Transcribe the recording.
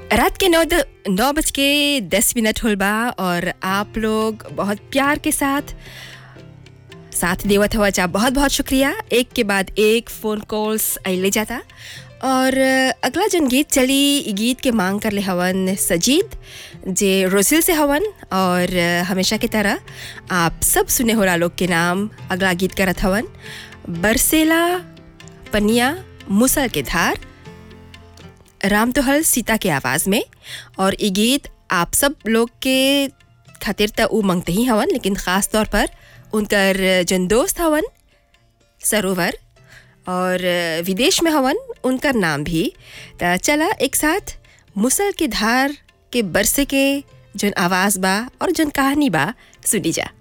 रात के now the- नौ बज के दस मिनट होल बा और आप लोग बहुत प्यार के साथ साथ देवत हवा जा बहुत बहुत शुक्रिया एक के बाद एक फ़ोन कॉल्स अले जाता और अगला जन गीत चली इ गीत के मांग कर ले हवन सजीद जे रोसिल से हवन और हमेशा की तरह आप सब सुने हो लोग के नाम अगला गीत करत हवन बरसेला पनिया मुसल के धार राम तोहल सीता के आवाज़ में और ये गीत आप सब लोग के खातिर त ऊ मंगते ही हवन लेकिन ख़ास तौर पर उनकर जन दोस्त हवन सरोवर और विदेश में हवन उनकर नाम भी त चला एक साथ मुसल के धार के बरसे के जन आवाज़ बा और जन कहानी बा सुनी जा